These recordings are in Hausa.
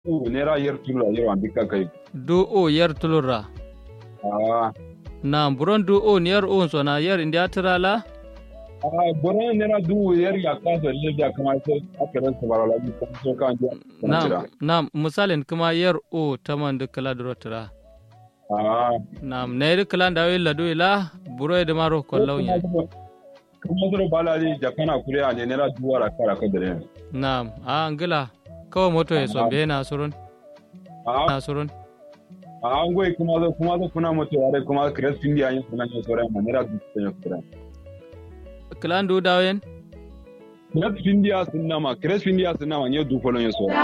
u nera yer tulura yer wan bika kai du o yer tulura ah nam buron du o yer o so na yer india tirala ah boran nera du yer ya ka so le ya kama so akaran sa barala bi kan so kan ja nam nam misalin kuma yer o taman de kala duro tira ah nam ne kala da wi ladu ila buro de maro kollau nya kuma zuro bala ji jakana kure a ne nera duwara kara ka dare nam a ngila kawo moto ya sombe na surun ah na surun ah ngoi kuma zo kuma zo kuna moto yare kuma kres pindi ayin kuna ne sore ma nera du ne sore kala du dawen kres pindi a sunna ma kres pindi a sunna ma ne du folon ya sore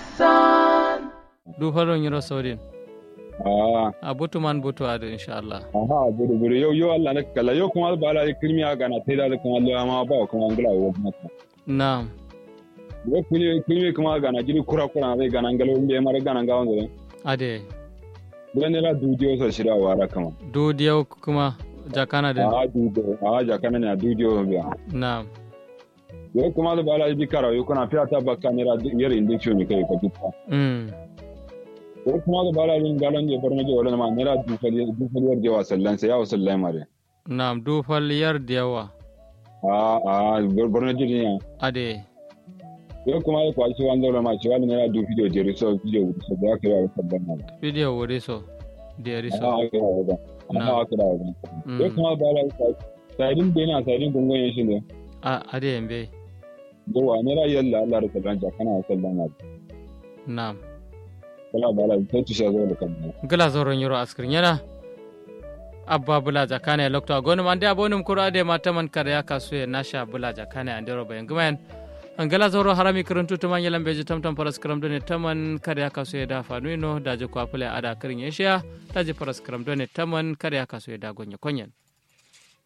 du falon yiro sodin ah a butu man butu adu inshallah aha buru buru yau yau Allah na kala yau kuma bala ji kirmi a gana tai da kuma Allah ma ba kuma ngula wa mata nam yau kuni kirmi kuma gana jiri kura kura bai gana ngalo mbe mara gana ngawon zo ade Bulan nera dudiyo sa shira wara kama. du diyau kuma jakana din A dudiyo, a jakana ne a dudiyo biya. nam Yau kuma da bala bi kara yau kuna fiya ta baka nera yar indin ciwo ne kai ka duka. mm Yau kuma da bala bin galon je barna je wala ma nera dufali dufali yar je wa sallan sai ya wa sallan mare. nam du fal yar diyawa A a barna je ne. ade Yau kuma da kwaci wanda wala ma ci wala nera du video je riso video so da ka ya sallan mare. video wuri so de A riso a ka ya ga. A a ka da ga. Yau kuma da bala sadin da yana sadin gungun yin shi ne. a ade mbe Yau a nera yalla Allah da sallan jakana wa sallan mare. nam Kala bala sai tushe zo da kan. gila zoron yoro askirin yana abba bula jakane e lokto agonum ande abonum kuro ade mataman kada ya kasu e nasha bula jakane ande roba en gumayen an gala zoro harami kirantu to man yelam beji tamtam paras kram done taman kada ya kasu e da fanuino daje ko apule ada kirin yesha daje paras kram done taman kada ya kasu e da gonye konyen